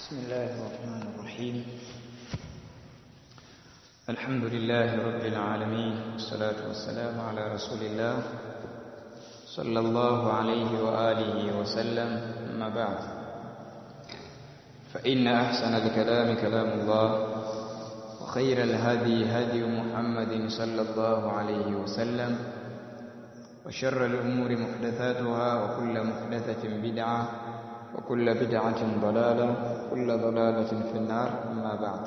بسم الله الرحمن الرحيم الحمد لله رب العالمين والصلاة والسلام على رسول الله صلى الله عليه وآله وسلم أما بعد فإن أحسن الكلام كلام الله وخير الهدي هدي محمد صلى الله عليه وسلم وشر الأمور محدثاتها وكل محدثة بدعة وكل بدعة ضلالة وكل ضلالة في النار أما بعد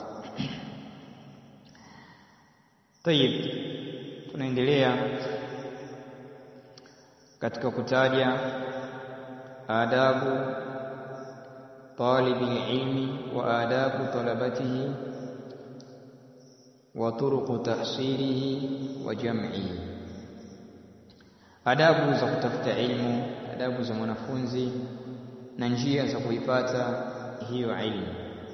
طيب tunaendelea katika kutaja adabu talibi ilmi wa adabu talabatihi wa turuqu tahsilihi wa jam'ihi adabu za kutafuta ilmu adabu za mwanafunzi na njia za kuipata hiyo ilmu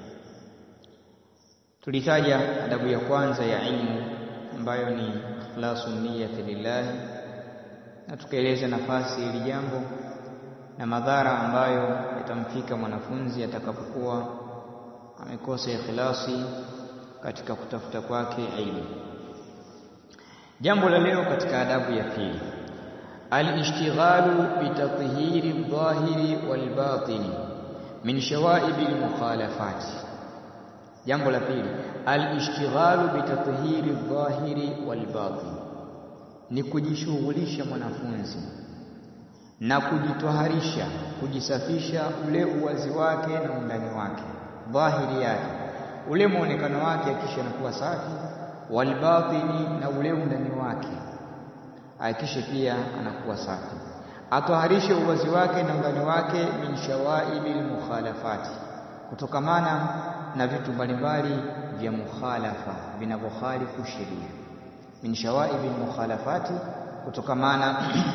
tulitaja adabu ya kwanza ya ilmu ambayo ni ikhlasu niyyati lillahi na tukaeleza nafasi ili jambo na madhara ambayo yatamfika mwanafunzi atakapokuwa amekosa ikhlasi katika kutafuta kwake ilmu jambo la leo katika adabu ya pili الاشتغال بتطهير الظاهر والباطن من شوائب المخالفات jambo la pili alishtighalu bitathhiri dhahiri walbatin ni kujishughulisha mwanafunzi na kujitoharisha kujisafisha ule uwazi wake na undani wake dhahiri yake ule muonekano wake akisha nakuwa safi walbatini na ule undani wake ahakishe pia anakuwa safi atoharishe uwazi wake na undani wake min shawaibil mukhalafati kutokamana na vitu mbalimbali vya mukhalafa vinavyokhalifu sheria min shawaibil mukhalafati kutokamana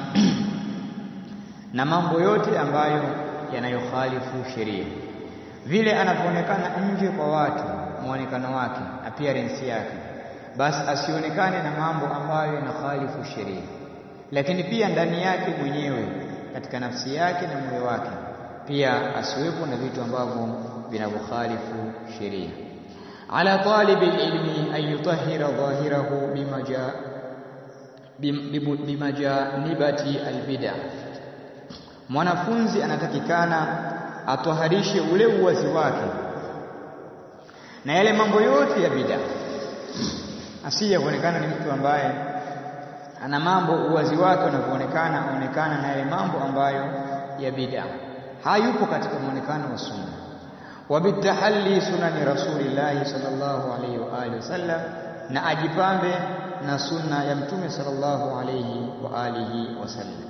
na mambo yote ambayo yanayokhalifu sheria vile anavyoonekana nje kwa watu muonekano wake appearance yake basi asionekane na mambo ambayo yanakhalifu sheria lakini pia ndani yake mwenyewe katika nafsi yake na moyo wake pia asiwepo na vitu ambavyo vinavyokhalifu sheria ala talibi ilmi an yutahhira dhahirahu bimaja bimajanibati albid'a mwanafunzi anatakikana atoharishe ule uwazi wake na yale mambo yote ya bid'a asije kuonekana ni mtu ambaye ana mambo uwazi wake unavyoonekana aonekana na yale mambo ambayo ya bid'a hayupo katika muonekano wa sunna wa bitahalli sunani rasulillahi sallallahu alayhi wa alihi wasallam na ajipambe na sunna ya mtume sallallahu alayhi wa alihi wasallam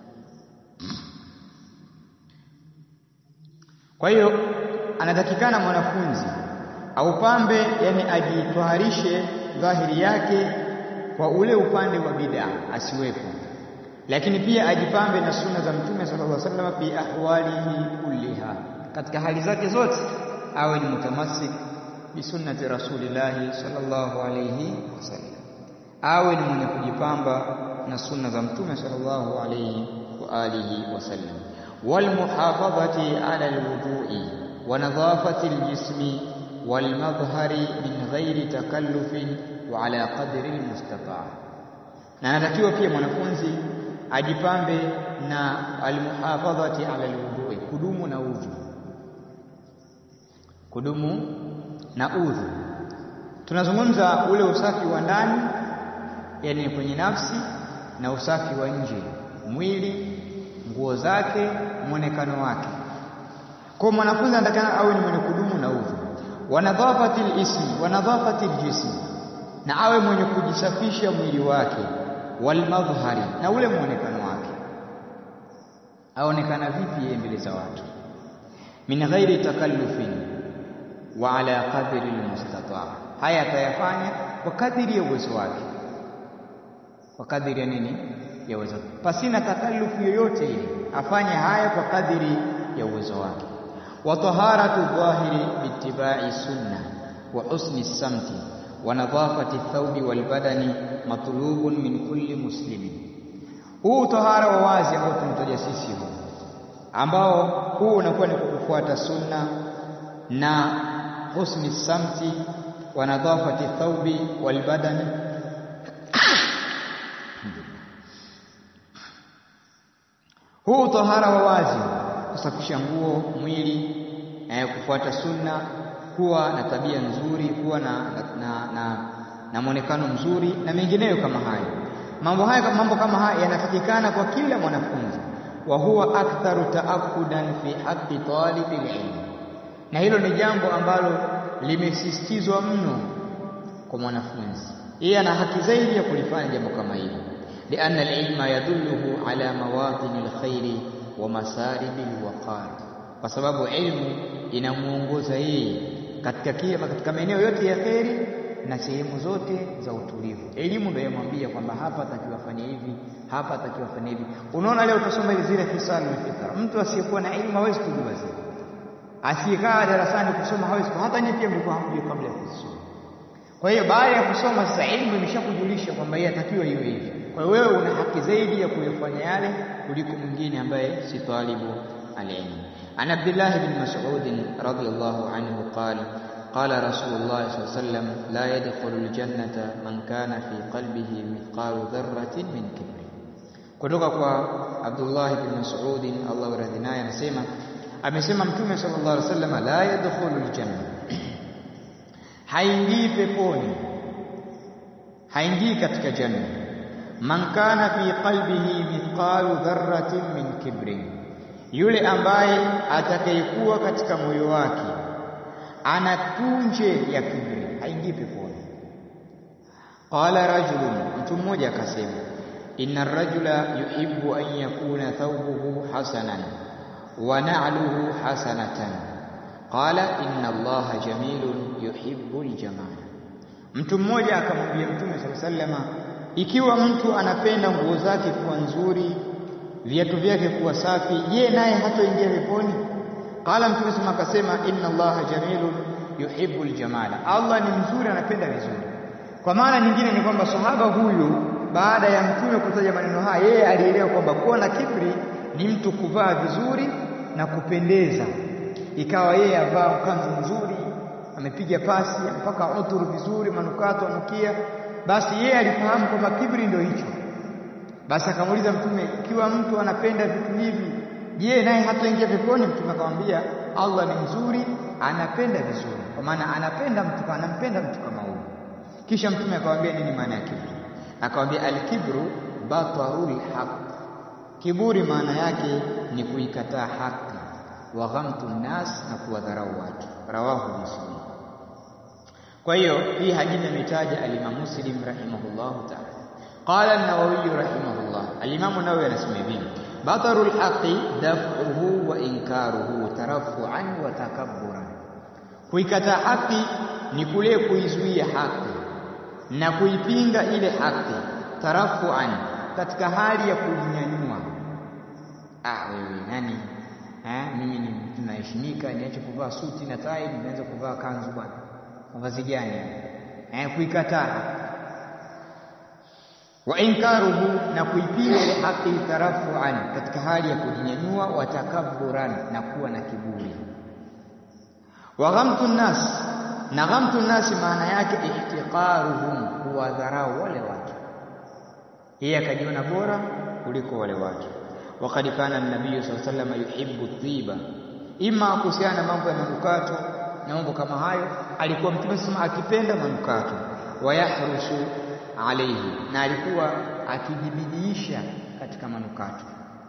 kwa hiyo anatakikana mwanafunzi aupambe yani ajitwaharishe dhahiri yake kwa ule upande wa bid'a asiwepo lakini pia ajipambe na sunna za mtume sallallahu alaihi wasallam fi ahwalihi kulliha katika hali zake zote awe ni mutamassik bi sunnati rasulillahi sallallahu alaihi wasallam awe ni mwenye kujipamba na sunna za mtume sallallahu alaihi wa alihi wasallam wal muhafadhati ala alwudu'i wa nadhafati aljismi wal madhhari min ghairi takallufin wa ala qadri almustata' na anatakiwa pia mwanafunzi ajipambe na almuhafadhati ala alwudhu kudumu na udhu kudumu na udhu tunazungumza ule usafi wa ndani yani kwenye nafsi na usafi wa nje mwili nguo zake mwonekano wake kwa mwanafunzi anatakana awe ni mwenye kudumu na udhu wa nadhafati ismi wa nadhafati jismi na awe mwenye kujisafisha mwili wake walmadhhari na ule muonekano wake aonekana vipi yeye mbele za watu min ghairi takallufin wa ala qadri almustata haya atayafanya kwa kadiri ya uwezo wake kwa kadiri ya nini ya uwezo pasina takallufu yoyote ile afanye haya kwa kadiri ya uwezo wake wa taharatu dhahiri bittiba'i sunna wa husni samti wa nadhafati thawbi wal badani matlubun min kulli muslimin huu tahara wa wazi ambao tunataja sisi huu ambao huu unakuwa ni kufuata sunna na husni samti wa nadhafati thawbi wal badani huu tahara wa wazi kusafisha nguo mwili eh, kufuata sunna kuwa na tabia nzuri kuwa na, na, na, na mwonekano mzuri na mengineyo kama hayo mambo haya mambo kama haya yanatakikana kwa kila mwanafunzi wa huwa aktharu taakudan fi haqqi talibi ilm na hilo ni jambo ambalo limesisitizwa mno kwa mwanafunzi yeye ana haki zaidi ya kulifanya jambo kama hili lianna alilma yadulluhu ala mawadhin alkhairi wa masarib alwaqar kwa sababu ilmu inamuongoza yeye katika kile katika maeneo yote ya kheri na sehemu zote za utulivu. Elimu ndio yamwambia kwamba hapa atakiwa afanye hivi, hapa atakiwa afanye hivi. Unaona leo utasoma zile hisalu fitra. Mtu asiyekuwa na elimu hawezi kujua zile. Asiyekaa darasani kusoma hawezi hata nyinyi pia mlikuwa hamjui kabla ya kusoma. Kwa hiyo baada ya kusoma sasa elimu imeshakujulisha kwamba yeye atakiwa iwe hivi. Kwa hiyo wewe una haki zaidi ya kuyafanya yale kuliko mwingine ambaye si talibu alilmu. عن عبد الله بن مسعود رضي الله عنه قال قال رسول الله صلى الله عليه وسلم لا يدخل الجنة من كان في قلبه مثقال ذرة من كبر kutoka kwa Abdullah bin Mas'ud Allah radhi naye anasema amesema mtume sallallahu alaihi wasallam la yadkhulu aljanna haingii peponi haingii katika janna man kana fi qalbihi mithqalu dharratin min kibrin yule ambaye atakayekuwa katika moyo wake ana punje ya kibri haingii peponi. Qala rajulun, mtu mmoja akasema, inna rajula yuhibbu an yakuna thawbuhu hasanan wa na'luhu hasanatan. Qala inna Allaha jamilun yuhibbu aljamal. Mtu mmoja akamwambia Mtume sallallahu alaihi wasallam, ikiwa mtu anapenda nguo zake kuwa nzuri viatu vyake kuwa safi je naye hatoingia peponi qala mtume sema akasema inna allaha jamilun yuhibbu aljamala allah ni mzuri anapenda vizuri kwa maana nyingine ni kwamba sahaba huyu baada ya mtume kutaja maneno haya yeye alielewa kwamba kuwa na kibri ni mtu kuvaa vizuri na kupendeza ikawa yeye avaa kanzu nzuri amepiga pasi mpaka uturu vizuri manukato anukia basi yeye alifahamu kwamba kibri ndio hicho basi akamuuliza mtume ikiwa mtu anapenda vitu hivi je naye hataingia peponi mtume akamwambia Allah ni mzuri anapenda vizuri kwa maana anapenda mtu anampenda mtu kama huyo kisha mtume akamwambia nini maana ya kibri akamwambia alkibru batarul haq kiburi maana yake ni kuikataa haki wa ghamtu nnas na kuwadharau watu rawahu muslim kwa hiyo hii hadithi imetaja al-Imam Muslim rahimahullahu ta'ala قال النووي رحمه الله الإمام النووي anasema hivi بطر الحق دفعه وإنكاره ترفعا وتكبرا kuikataa haki ni kule kuizuia haki na kuipinga ile haki tarafuan katika hali ya kujinyanyua ah wewe nani eh mimi ni mtu naheshimika niache kuvaa suti na tai nianze kuvaa kanzu bwana mavazi gani eh kuikataa wa inkaruhu na kuipinga ile haki tarafuan katika hali ya kujinyanyua watakabburan na kuwa na kiburi wa ghamtu nnas na ghamtu nnas maana yake ihtiqaruhum kuwadharau wale watu yeye akajiona bora kuliko wale watu waqad kana an-nabiy sallallahu alayhi wasallam yuhibbu dhiba ima kuhusiana na mambo ya manukato na mambo kama hayo alikuwa mtume sema akipenda manukato wayahrusu alayhi na alikuwa akijibidiisha katika manukato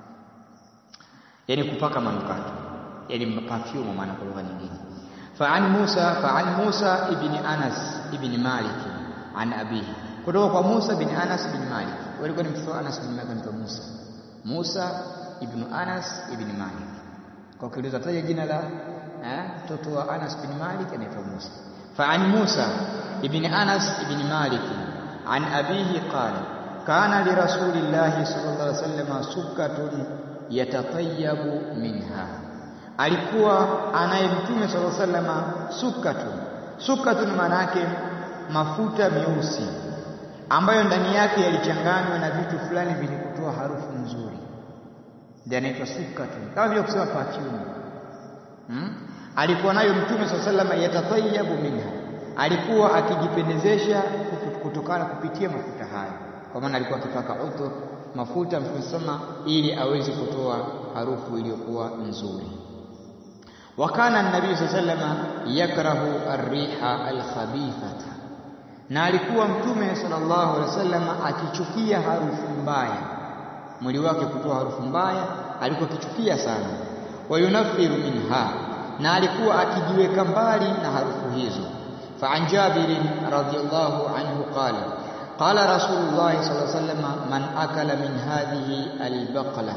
yani kupaka manukato yani perfume maana kwa lugha nyingine فعن موسى فعن موسى ابن انس ابن مالك عن ابيه kutoka kwa Musa bin Anas bin Malik walikuwa ni mtoto Anas bin Malik mtoto Musa Musa ibn Anas ibn Malik kwa kiuliza taja jina la eh mtoto wa Anas bin Malik anaitwa Musa فعن موسى ابن أنس بن مالك عن أبيه قال كان لرسول الله صلى الله عليه وسلم سكة يتطيب منها alikuwa anaye mtume sallallahu alaihi wasallam sukatun sukatun maana yake mafuta meusi ambayo ndani yake yalichanganywa na vitu fulani vyenye kutoa harufu nzuri ndio anaitwa sukatun kama vile kusema perfume hmm? alikuwa nayo mtume swalla sallam yatatayabu minha alikuwa akijipendezesha kutokana kupitia mafuta hayo kwa maana alikuwa akipaka utur mafuta mtume sema ili aweze kutoa harufu iliyokuwa nzuri wakana nabii sallallahu yakrahu arriha alkhabithata na alikuwa mtume sallallahu alaihi wasallam akichukia harufu mbaya mwili wake kutoa harufu mbaya alikuwa akichukia sana wayunafiru minha na alikuwa akijiweka mbali na harufu hizo فعن جابر رضي الله عنه قال قال رسول الله صلى الله عليه وسلم من أكل من هذه البقلة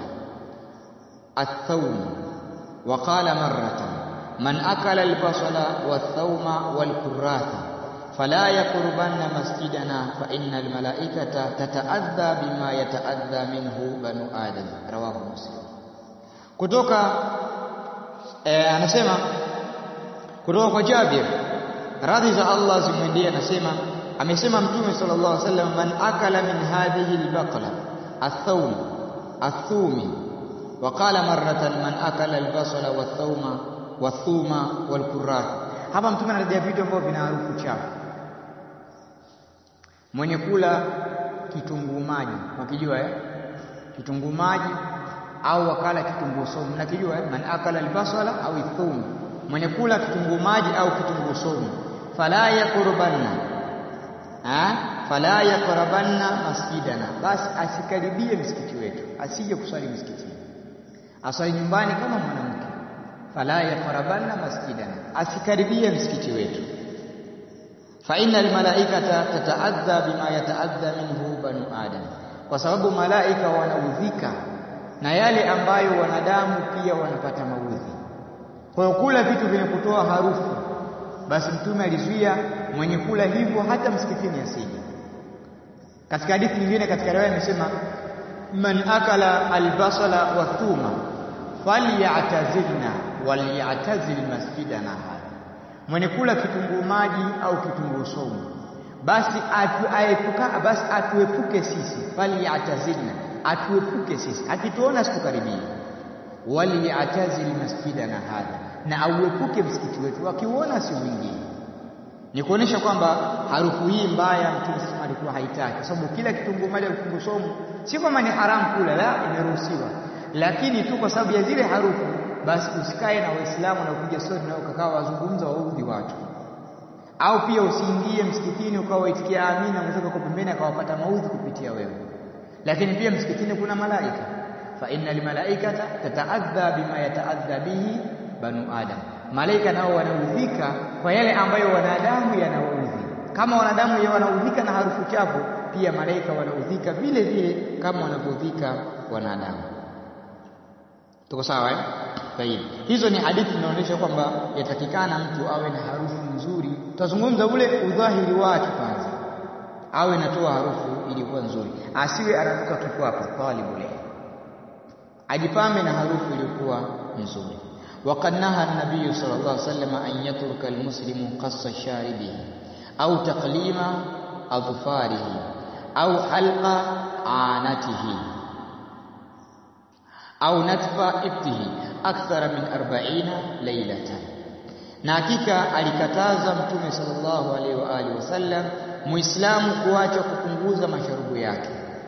الثوم وقال مرة من أكل البصل والثوم والكراثة فلا يقربن مسجدنا فإن الملائكة تتأذى بما يتأذى منه بنو آدم رواه مسلم kutoka eh, anasema kutoka kwa Jabir radhi za Allah zimwendee anasema amesema mtume sallallahu alaihi wasallam man akala min hadhihi albaqla athawm athumi وقال مرة من أكل البصل والثوم والثوم والكراث hapa mtume anarejea vitu ambavyo vina harufu chafu mwenye kula kitunguu maji wakijua eh kitunguu maji au wakala kitunguu saumu nakijua eh? man akala albasala au ithum mwenye kula kitunguu maji au kitunguu saumu fala yaqurbanna ha fala yaqrabanna masjidana basi asikaribie msikiti wetu asije kuswali msikitini aswali nyumbani kama mwanamke fala yaqrabanna masjidana asikaribie msikiti wetu fa innal malaikata tataadha bima yataadha minhu banu adam kwa sababu malaika wanaudhika na yale ambayo wanadamu pia wanapata maudhi kwa hiyo kula vitu vyenye kutoa harufu basi mtume alizuia mwenye kula hivyo hata msikitini asije katika hadithi nyingine katika riwaya imesema man akala albasala wa thuma falyatazilna walyatazil masjidana hadha mwenye kula kitunguu maji au kitunguu saumu basi atu aepuka basi atuepuke sisi falyatazilna atuepuke sisi akituona situkaribie waliyatazil masjidana hadha na auepuke msikiti wetu akiuona si mwingine ni kuonesha kwamba harufu hii mbaya mtume sasa alikuwa haitaki kwa sababu kila kitunguu maji au kitunguu saumu si kwamba ni haramu kula la imeruhusiwa lakini tu kwa sababu ya zile harufu basi usikae na waislamu na kupiga stori na ukakaa wazungumza waudhi watu au pia usiingie msikitini ukawa waitikia amina mwenzako kwa pembeni akawapata maudhi kupitia wewe lakini pia msikitini kuna malaika fa inna almalaikata tataadha bima yataadha bihi banu adam malaika nao wanaudhika kwa yale ambayo wanadamu yanaudhi kama wanadamu wanaudhika na harufu chafu pia malaika wanaudhika vile vile kama wanavyodhika wanadamu tuko sawa eh Tayib. Hizo ni hadithi zinaonyesha kwamba yatakikana mtu awe na harufu nzuri. Tutazungumza ule udhahiri wake kwanza. Awe natoa harufu iliyokuwa nzuri. Asiwe ananuka tu hapo talibul Ajipambe na harufu iliyokuwa nzuri. وقد نهى النبي صلى الله عليه وسلم أن يترك المسلم قص شاربه أو تقليم أظفاره أو حلق عانته au natfa ibtihi akthara min 40 lailatan na hakika alikataza mtume sallallahu alaihi wa alihi wasallam muislamu kuacha kupunguza masharubu yake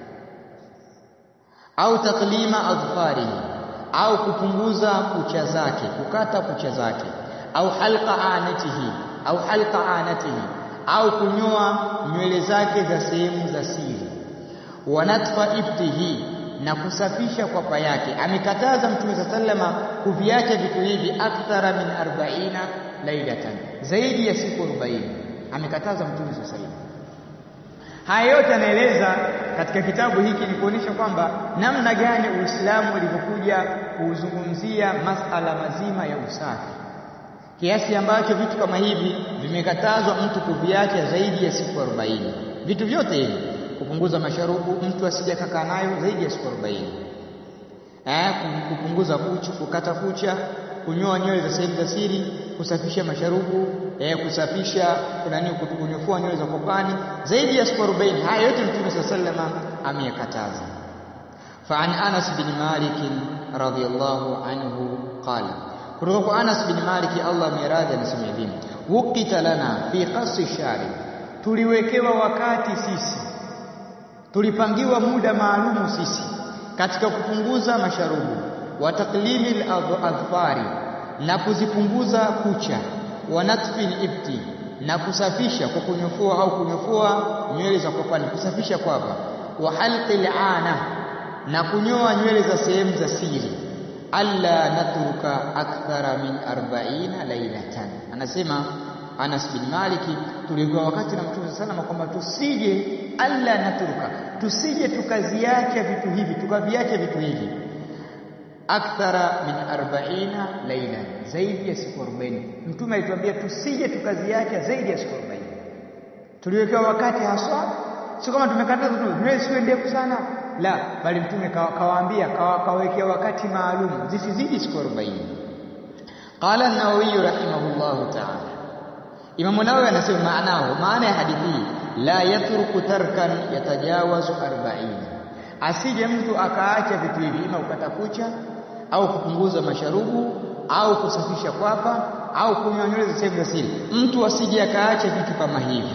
au taklima adfarihi au kupunguza kucha zake kukata kucha zake au halqa anatihi au halqa anatihi au kunyoa nywele zake za sehemu za siri wa natfa ibtihi na kusafisha kwapa yake amekataza mtume sallama kuviacha vitu hivi akthara min 40 lailatan zaidi ya siku 40 amekataza mtume sallama haya yote anaeleza katika kitabu hiki ni kuonyesha kwamba namna gani Uislamu ulivyokuja kuzungumzia masala mazima ya usafi kiasi ambacho vitu kama hivi vimekatazwa mtu kuviacha zaidi ya siku 40 vitu vyote hivi kupunguza masharubu mtu asije kakaa nayo zaidi ya siku 40 eh kupunguza kucha kukata kucha kunyoa nywele za sehemu za siri kusafisha masharubu eh kusafisha kuna nini kunyofua nywele za kopani zaidi ya siku 40 haya yote mtume sallallahu ameyakataza فعن انس بن مالك رضي الله عنه قال kutoka kwa Anas bin Malik Allah miradhi anasema hivi wukita lana fi qasi shari tuliwekewa wakati sisi tulipangiwa muda maalumu sisi katika kupunguza masharubu wa taklimi al-adfari na kuzipunguza kucha wa natfil ibti na kusafisha kwa kunyofua au kunyofua nywele za kwapani kusafisha kwapa wa halqil ana na kunyoa nywele za sehemu za siri alla natruka akthara min 40 lailatan anasema Anas bin Maliki tulikuwa wakati na Mtume salama kwamba tusije alla natruka tusije tukaziacha vitu hivi tukaviacha vitu hivi akthara min 40 laila zaidi ya siku 40 mtume alituambia tusije tukaziacha zaidi ya siku 40 tuliwekewa wakati haswa sio kama tumekataza tu nywele siwe ndefu sana la bali mtume kawaambia kawawekea wakati maalum zisizidi siku 40 qala an-nawawi rahimahullahu ta'ala Imam Nawawi anasema maanao maana ya hadithi la yatruku tarkan yatajawazu 40 asije mtu akaacha vitu hivi ima ukata kucha au kupunguza masharubu au kusafisha kwapa au kunywa nywele za sehemu za siri mtu asije akaacha vitu kama hivi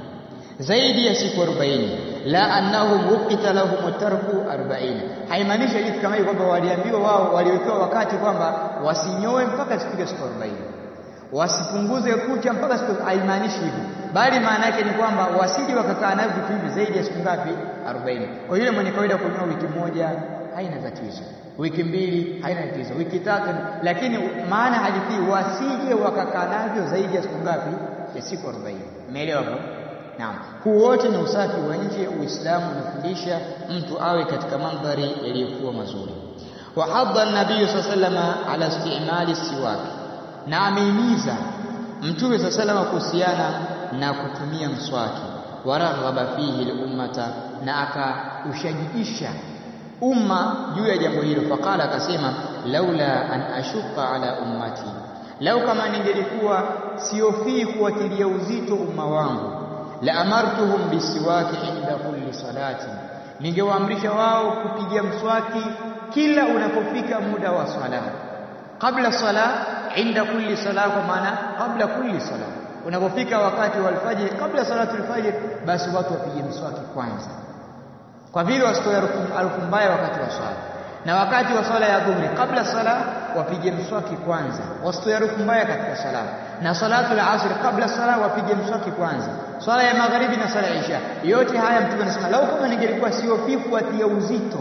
zaidi ya siku 40 la annahum wuqita lahum tarku 40 haimaanishi hadithi kama hii kwamba waliambiwa wao waliwekewa wakati kwamba wasinyoe mpaka siku ya siku 40 wasipunguze kucha mpaka siku haimaanishi hivyo bali maana yake ni kwamba wasije wakakaa navyo vitu hivi zaidi ya siku ngapi 40 kwa yule mwenye kawaida kunyoa wiki moja haina tatizo wiki mbili haina tatizo wiki tatu lakini maana hadithi wasije wakakaa navyo zaidi ya siku ngapi ya siku 40 umeelewa hapo naam huu wote ni usafi wa nje uislamu unafundisha mtu awe katika mandhari yaliyokuwa mazuri wa hadda an-nabiy sallallahu ala istimali siwaki na ameimiza mtume sa salama kuhusiana na kutumia mswaki waraghaba fihi lummata na akaushajiisha umma juu ya jambo hilo faqala akasema laula an ashuqa ala ummati lau kama ningelikuwa siofii kuwatilia uzito umma wangu la amartuhum bisiwaki inda kulli salati ningewaamrisha wao kupiga mswaki kila unapofika muda wa swala kabla sala inda kulli sala kwa maana kabla kulli sala unapofika wakati wa alfajiri kabla salatu alfajiri basi watu wapige mswaki kwanza kwa vile wasitoe harufu mbaya wakati wa swala na wakati wa swala ya dhuhuri kabla sala wapige mswaki kwanza wasitoe harufu mbaya katika sala na salatu al-asr kabla sala wapige mswaki kwanza swala ya magharibi na swala ya isha yote haya mtume anasema lau kama ningelikuwa siofifu atia uzito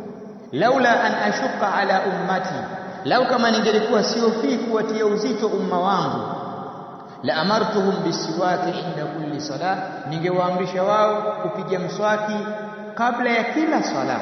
laula an ashuqa ala ummati lau kama ningelikuwa siofii kuwatia uzito umma wangu la amartuhum bisiwaki inda kulli sala ningewaamrisha wao kupiga mswaki kabla ya kila swala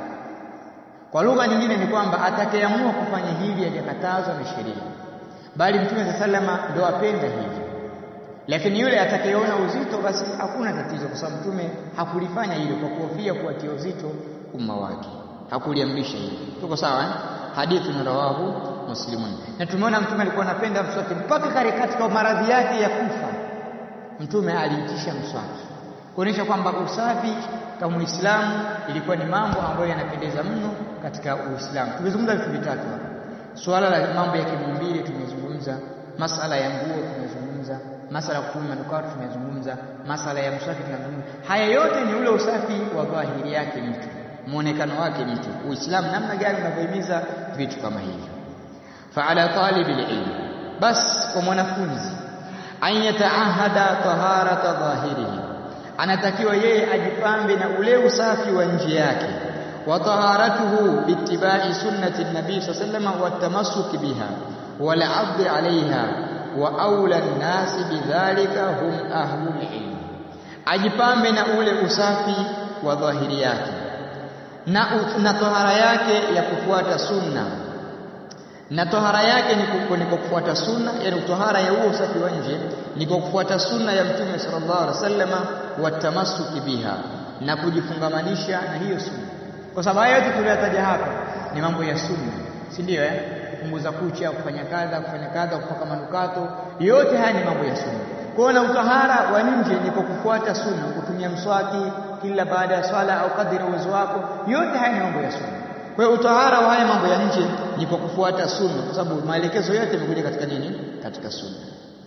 kwa lugha nyingine ni kwamba atakayeamua kufanya hivi hajakatazwa na sheria bali mtume sallama ndo apenda hivi lakini yule atakayeona uzito basi hakuna tatizo kwa sababu mtume hakulifanya hilo kwa kuhofia kuwatia uzito umma wake hakuliamrisha hili tuko sawa eh? hadithi na rawahu muslimun na tumeona mtume alikuwa anapenda mswaki mpaka kare katika maradhi yake ya kufa mtume aliitisha mswaki kuonyesha kwamba usafi kama Muislamu ilikuwa ni mambo ambayo yanapendeza mno katika Uislamu. Tumezungumza vitu vitatu hapa. Suala la mambo ya kimaumbile tumezungumza, masala ya nguo tumezungumza, masala ya kutumia manukato tumezungumza, masala ya mswaki tunazungumza. Haya yote ni ule usafi wa dhahiri yake mtu, muonekano wake mtu. Uislamu namna gani unavyohimiza vitu kama hivi. Faala talibil ilm, bas kwa mwanafunzi an yataahada taharata dhahirihi anatakiwa yeye ajipambe na ule usafi wa nje yake wa taharatuhu biittibai sunnati nabii sallallahu wa tamassuki biha wal abd alaiha wa aula nnasi bidhalika hum ahlul ilm ajipambe na ule usafi wa dhahiri yake na, na tohara yake ya kufuata sunna na tohara yake ni kwa kufuata sunna yani tohara ya huo usafi wa nje ni kwa kufuata sunna ya mtume sallallahu alaihi wasallama watamassuki biha na kujifungamanisha na hiyo sunna kwa sababu haya yote tuliyotaja hapa ni mambo ya sunna si ndio eh kupunguza kucha kufanya kadha kufanya kadha kupaka manukato yote haya ni mambo ya sunna kwa na utahara wa nje ni kwa kufuata sunna kutumia mswaki kila baada ya swala au kadri uwezo wako yote haya ni mambo ya sunna Kwa hiyo utahara wa haya mambo ya nje ni kwa kufuata sunna, kwa sababu maelekezo yote yamekuja katika nini? Katika sunna.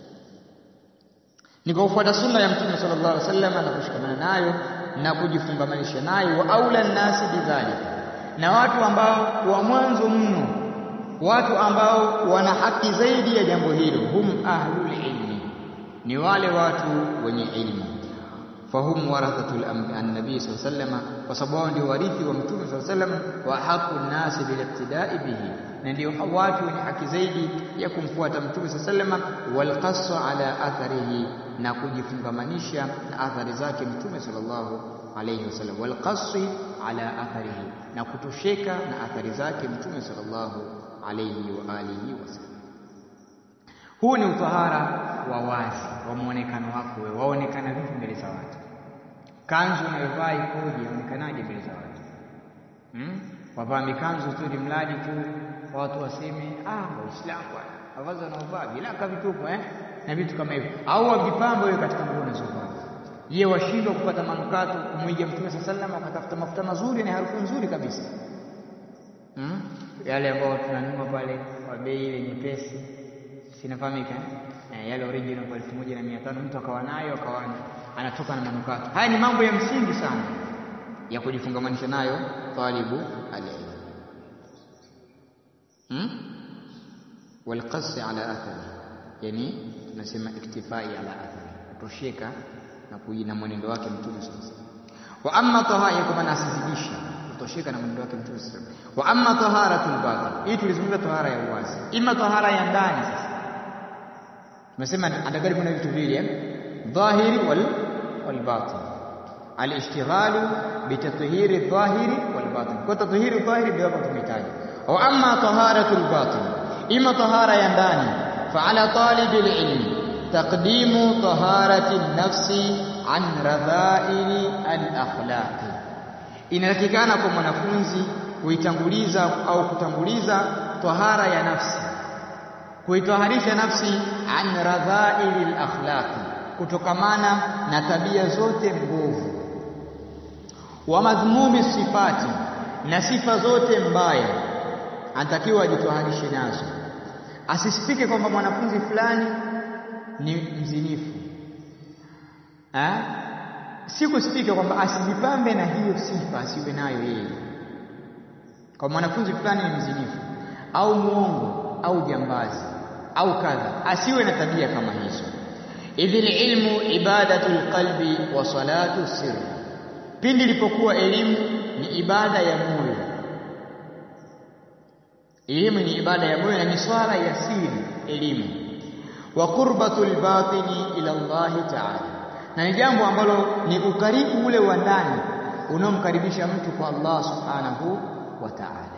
Ni kwa kufuata sunna ya Mtume sallallahu alaihi wasallam na kushikamana nayo na kujifungamanisha nayo, wa aula nnasi bidhalika, na watu ambao wa mwanzo mno, watu ambao wana haki zaidi ya jambo hilo, hum ahlul ilmi, ni wale watu wenye ilmu fahum warathatul annabii sallallahu alayhi wasallam, kwa sababu wao ndio warithi wa mtume sallallahu alayhi wasallam, wa haqu nnasi biliqtidai bihi, na ndio watu wenye haki zaidi ya kumfuata mtume sallallahu alayhi wasallam, walqassu ala atharihi, na kujifungamanisha na athari zake mtume sallallahu alayhi wasallam, walqassi ala atharihi, na kutosheka na athari zake mtume sallallahu alayhi wa alihi wasallam. Huu ni utahara wa wazi wa muonekano wako wewe, waonekana vipi mbele za watu? Kanzu unayovaa ikoje? Yaonekanaje mbele za watu? Hmm? Wavaa mikanzu tu ni mradi tu watu waseme ah, Waislamu bwana, mavazi wanaovaa vilaka vitupu eh, na vitu kama hivyo, au wavipambe wewe katika nguo unazovaa. Je, washindwa kupata manukato kumwiga Mtume saa sallam, wakatafuta mafuta mazuri na harufu nzuri kabisa hmm? yale ambayo tunanunua pale kwa bei ile nyepesi sinafahamika eh, yale original kwa elfu moja na mia tano mtu akawa nayo akawa anatoka na manukato. Haya ni mambo ya msingi sana ya kujifungamanisha nayo talibu alilm hmm? walqasi ala athari, yani tunasema iktifai ala athari, kutosheka na kuina mwenendo wake mtume sallallahu alaihi wasallam. Wa amma tahara, kwa maana asizidisha kutosheka na mwenendo wake mtume sallallahu alaihi wasallam. Wa amma taharatul batin, hii tulizungumza tahara ya uwazi, ima tahara ya ndani sasa tumesema atakari kuna vitu vile eh dhahiri wal wal batin al-ishtighalu bitathhiri dhahiri wal batin kwa tathhiri dhahiri ndio hapo tumetaja wa amma taharatu al-batin ima tahara ya ndani fa ala talib al-ilmi taqdimu taharati an-nafsi an radha'ili al-akhlaq inatakikana kwa mwanafunzi kuitanguliza au kutanguliza tahara ya nafsi kuitoharisha nafsi an radhaili lakhlaqi, kutokamana na tabia zote mbovu, wa madhmumi sifati, na sifa zote mbaya, anatakiwa ajitoharishe nazo. Asisifike kwamba mwanafunzi fulani ni mzinifu ha? si kusifika kwamba asijipambe na hiyo sifa, asiwe nayo yeye, kwa mwanafunzi fulani ni mzinifu au mwongo au jambazi au kadha, asiwe na tabia kama hizo. Idhil ilmu ibadatu lqalbi wa salatu sirri, pindi ilipokuwa elimu ni ibada ya moyo. Elimu ni ibada ya moyo na ni swala ya siri elimu. Wa qurbatu lbatini ila Allahi taala, na ni jambo ambalo ni ukaribu ule wa ndani unaomkaribisha mtu kwa Allah subhanahu wa taala.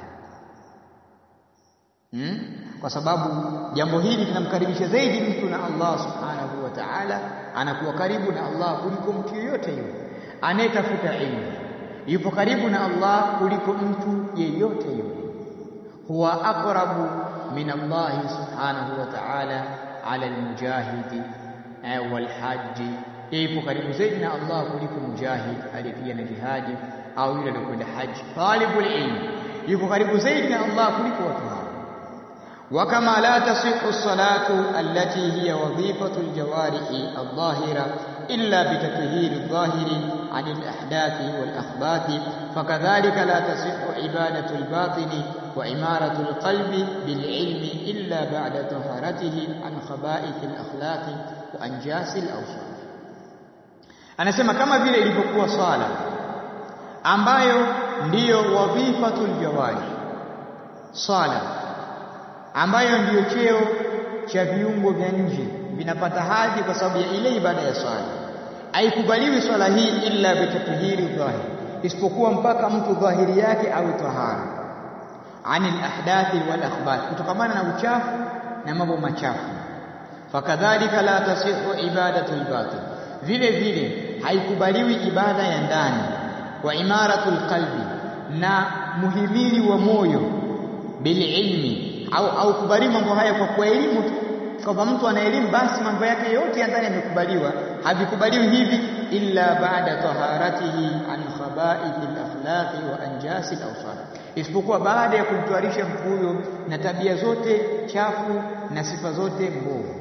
Hmm? Kwa sababu jambo hili linamkaribisha zaidi mtu na Allah subhanahu wa ta'ala, anakuwa karibu na Allah kuliko mtu yeyote yule anayetafuta ilmu, yupo karibu na Allah kuliko mtu yeyote yule. Huwa aqrabu min Allah subhanahu wa ta'ala ala almujahidi walhaji, yupo karibu zaidi na Allah kuliko mujahid aliyepiga jihadi au yule aliyekwenda haji. Talibul ilm yupo karibu zaidi na Allah kuliko watu hao وكما لا تصح الصلاة التي هي وظيفة الجوارح الظاهرة إلا بتطهير الظاهر عن الأحداث والأخباث فكذلك لا تصح عبادة الباطن وإمارة القلب بالعلم إلا بعد طهارته عن خبائث الأخلاق وأنجاس الأوصاف anasema kama vile ilivyokuwa swala ambayo ndiyo wadhifatul jawari swala ambayo ndiyo cheo cha viungo vya nje vinapata hadhi kwa sababu ya ile ibada ya swala. Haikubaliwi swala hii illa bitatuhiri dhahir, isipokuwa mpaka mtu dhahiri yake awe tahara anil ahdathi wal akhbath, kutokamana na uchafu na mambo machafu. Fakadhalika la tasihu ibadatu lbatin, vile vile haikubaliwi ibada ya ndani wa imaratu lqalbi, na muhimili wa moyo bililmi au au kubali mambo haya kwa kwa elimu tu, kwamba mtu ana elimu basi mambo yake yote ya ndani yamekubaliwa. Havikubaliwi hivi illa baada taharatihi an khabaithi al-akhlaqi wa anjasi al-awsaf, isipokuwa baada ya kumtwarisha mtu huyo na tabia zote chafu na sifa zote mbovu.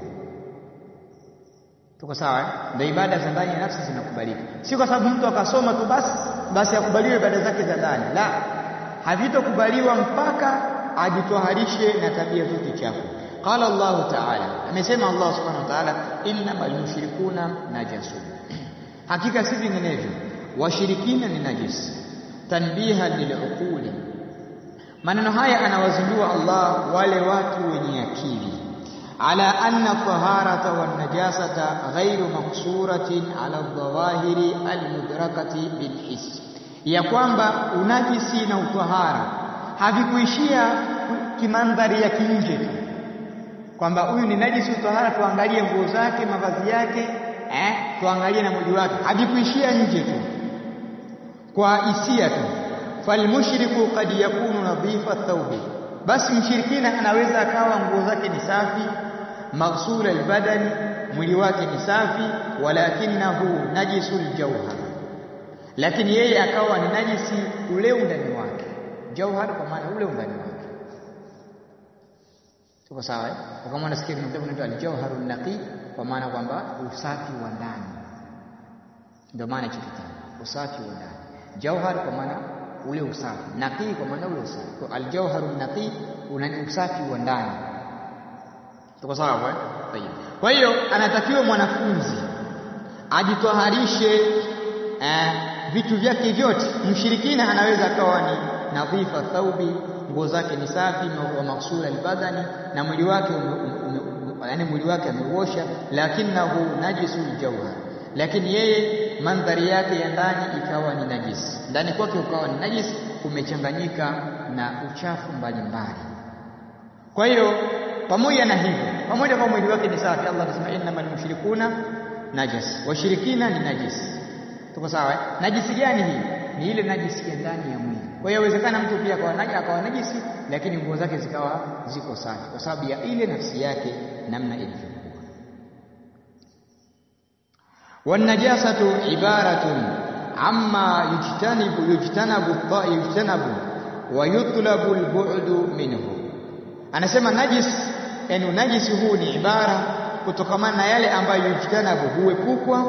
Tuko sawa eh? Ndio ibada za ndani ya nafsi zinakubalika, si kwa sababu mtu akasoma tu basi basi akubaliwe ibada zake za ndani, la, havitokubaliwa mpaka ajitwaharishe na tabia zote chafu. Qala Allahu ta'ala, amesema Allah subhanahu wa ta'ala, innamal mushrikuna najasun, hakika si vinginevyo washirikina ni najisi. Tanbiha liluquli, maneno haya anawazindua Allah wale watu wenye akili ala anna taharata wan najasata ghairu maksuratin ala dhawahiri almudrakati bilhis, ya kwamba unajisi na utahara havikuishia kimandhari ya kinje tu kwamba huyu ni najisi utahara, tuangalie nguo zake, mavazi yake, eh, tuangalie na mwili wake, havikuishia nje tu kwa hisia tu. Falmushriku kad yakunu nadhifa thawbi, basi mshirikina anaweza akawa nguo zake ni safi, maghsul albadani, mwili wake ni safi, walakinahu najisul jauhar, lakini yeye akawa ni najisi ule undani wake. Jauhar kwa maana ule undani wake Tuko sawa eh? Kama unasikia kuna kitabu kinaitwa Al-Jawharun Naqi kwa maana kwamba usafi wa ndani. Ndio maana hicho kitabu, usafi wa ndani. Jawhar kwa maana ule usafi, naqi kwa maana ule usafi. Kwa Al-Jawharun Naqi una usafi wa ndani. Tuko sawa eh? Tayeb. Kwa hiyo anatakiwa mwanafunzi ajitoharishe eh, vitu vyake vyote. Mshirikina anaweza akawa ni nadhifa thaubi nguo zake ni safi wa maksura albadani na mwili wake yaani mwili wake ameuosha, lakinahu najisul jawhar, lakini yeye mandhari yake ya ndani ikawa ni najisi, ndani kwake ukawa ni najisi, kumechanganyika na uchafu mbalimbali. Kwa hiyo pamoja na hivyo, pamoja kwa mwili wake ni safi, Allah anasema innamal mushrikuna najas, washirikina ni najisi. Tuko sawa eh? Najisi gani hii? Ni ile najisi ya ndani ya mwili. Kwa hiyo inawezekana mtu pia akawa najisi lakini nguo zake zikawa ziko safi kwa sababu ya ile nafsi yake namna ilivyokuwa. Wanajasatu ibaratun amma yujtanibu yujtanabu yujtanabu wa yutlabu albu'du minhu, anasema najis, yani najisi huu ni ibara kutokamana na yale ambayo yujtanabu huepukwa,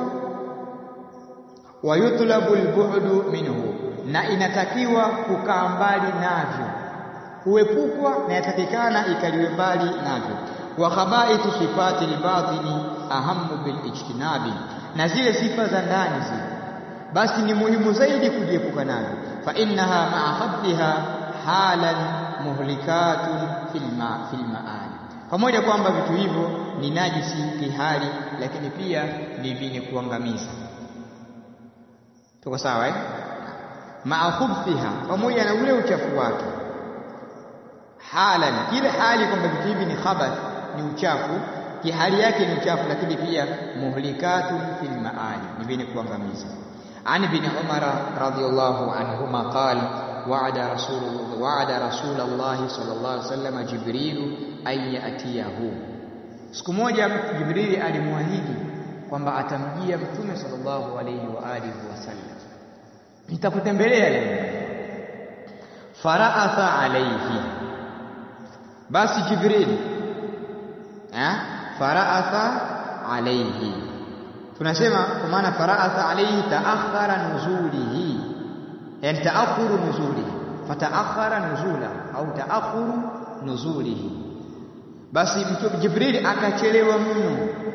wa yutlabu albu'du minhu na inatakiwa kukaa mbali navyo, huepukwa na yatakikana ikaliwe mbali navyo. wa khabaitu sifati albatini ahamu bilijtinabi, na zile sifa za ndani zile basi ni muhimu zaidi kujiepuka navyo. fa innaha maa khabdiha halan muhlikatun fil maali, pamoja kwamba vitu hivyo ni najisi kihali, lakini pia ni vyenye kuangamiza. Tuko sawa eh? maa khubthiha, pamoja na ule uchafu wake. Halan, kile hali kwamba vitu hivi ni khabath, ni uchafu, kihali yake ni uchafu, lakini pia muhlikatun fil maali, ni vyenye kuangamiza. An ibn Umar radhiyallahu anhuma qala wa'ada rasulullah wa'ada rasulullah sallallahu alaihi wasallam Jibril an yatiyahu, siku moja Jibrili alimwahidi kwamba atamjia Mtume sallallahu alaihi wa alihi wasallam nitakutembelea leo. Faraatha alaihi, basi Jibril eh, faraatha alaihi, tunasema kwa maana faraatha alaihi taakhara nuzulihi, yani taakhuru nuzulihi, fataakhara nuzula au taakhuru nuzulihi. Basi Jibril akachelewa mno